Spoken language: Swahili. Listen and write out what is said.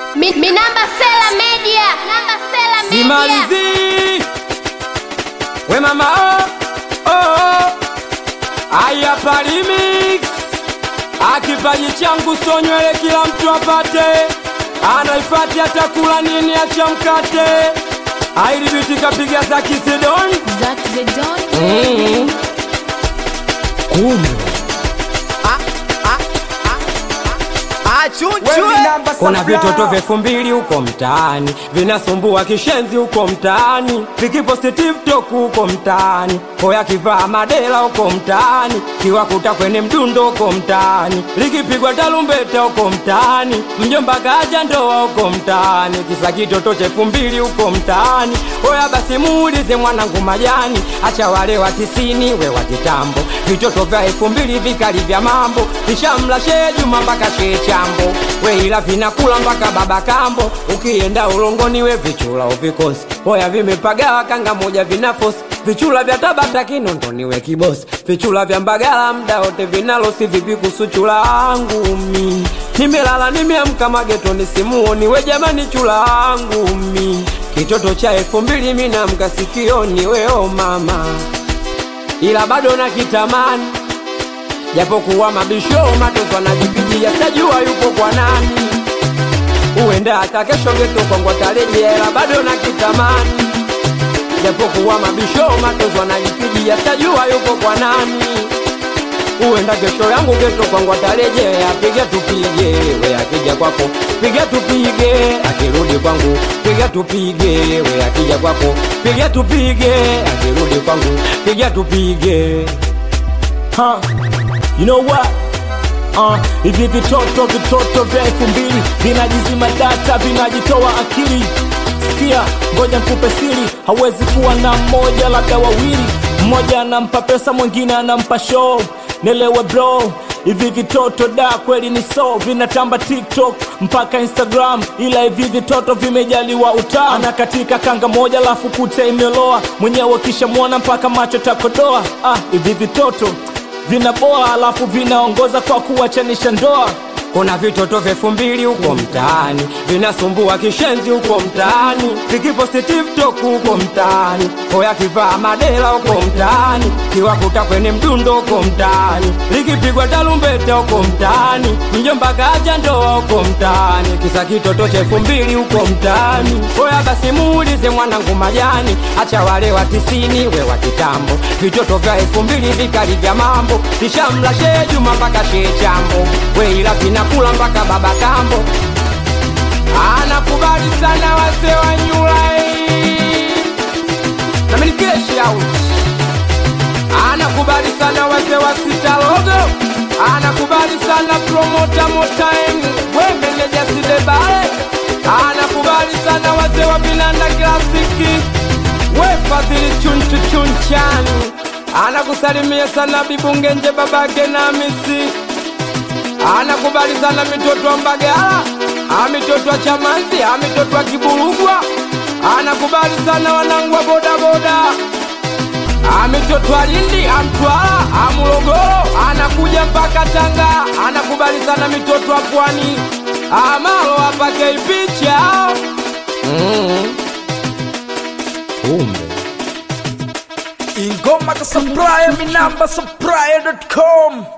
Mi, mi namba Sela Media. Namba Sela Media. Simalizi we mama oh, oh, oh. Aya parimix akipaji changu so nywele kila mtu apate, anaifati atakula nini acha mkate, ailibiti kapiga za kisidoni Zack the Don. mm. Kumbe kuna vitoto vya elfu mbili huko mtaani vinasumbua kishenzi huko mtaani vikiposti tiktok huko mtaani hoya kivaa madela huko mtaani kiwakuta kwenye mdundo huko mtaani likipigwa talumbeta huko mtaani mjomba kaja ndoa huko mtaani kisa kitoto cha elfu mbili huko mtaani hoya basi muulize mwanangu majani acha wale wa tisini we wa kitambo vitoto vya elfu mbili vikali vya mambo vishamla shee juma mpaka shee chambo we ila vinakula mpaka baba kambo ukienda ulongoni we vichula uvikosi hoya vimepagawa kanga moja vinafosi vichula vya tabata kinondoni we kibosi vichula vya mbagala mda wote vinalosi vipi kuhusu chula angu mi nimelala nimeamka magetoni simuoni we jamani chula angu mi kitoto cha elfu mbili minamka sikioni weo mama ila bado na kitamani japokuwa mabisho matoto anajipigia sajua yupo kwa nani uenda hata kesho ngetokongwa tarejea ila bado na kitamani japokuwa mabisho matoto anajipigia sajua yupo kwa nani uenda kesho yangu getokongwa tarejea piga tupige we akija kwako piga tupige akirudi kwangu piga tupige we akija kwako piga tupige akirudi kwangu piga tupige huh? You know what? Uh, hivi vitoto vitoto vya elfu mbili vinajizima data vinajitoa akili sikia ngoja nkupe siri hawezi kuwa na mmoja labda wawili mmoja anampa pesa mwingine anampa show nelewe bro hivi vitoto da kweli ni so vinatamba tiktok mpaka instagram ila hivi vitoto vimejaliwa utaa anakatika kanga moja lafu kute imeloa mwenyewe kisha mwona mpaka macho takodoa ah, hivi vitoto vinaboa alafu vinaongoza kwa kuwachanisha ndoa kuna vitoto vya elfu mbili huko mtaani vinasumbua kishenzi huko mtaani vikiposti tiktok huko mtaani hoya kivaa madela huko mtaani kiwakuta kwenye mdundo huko mtaani likipigwa talumbeta huko mtaani mjomba kaja ndoa huko mtaani kisa kitoto cha elfu mbili huko mtaani hoya basi muulize mwanangu majani acha wale wa tisini we wa kitambo vitoto vya elfu mbili vikali vya mambo vishamla shee juma mpaka shee chambo we ila vinakula mpaka baba kambo anakubali sana wase wa nyulai na milikeshi out anakubali sana wase wa sita logo anakubali sana promota motaim we meneja sidebale anakubali sana wase wa vinanda klasiki we fadhili chunchu chunchani anakusalimia sana bibungenje babake na misi anakubali sana mitoto wa Mbagala, amitoto wa Chamanzi, amitoto wa Kiburugwa, anakubali sana wanangu wa bodaboda, amitoto wa Lindi, amtwala, amulogoro, anakuja mpaka Tanga, anakubali sana mitoto wa Pwani, amalo apake picha mm. Kumbe ingoma ka supplier mi namba supplier.com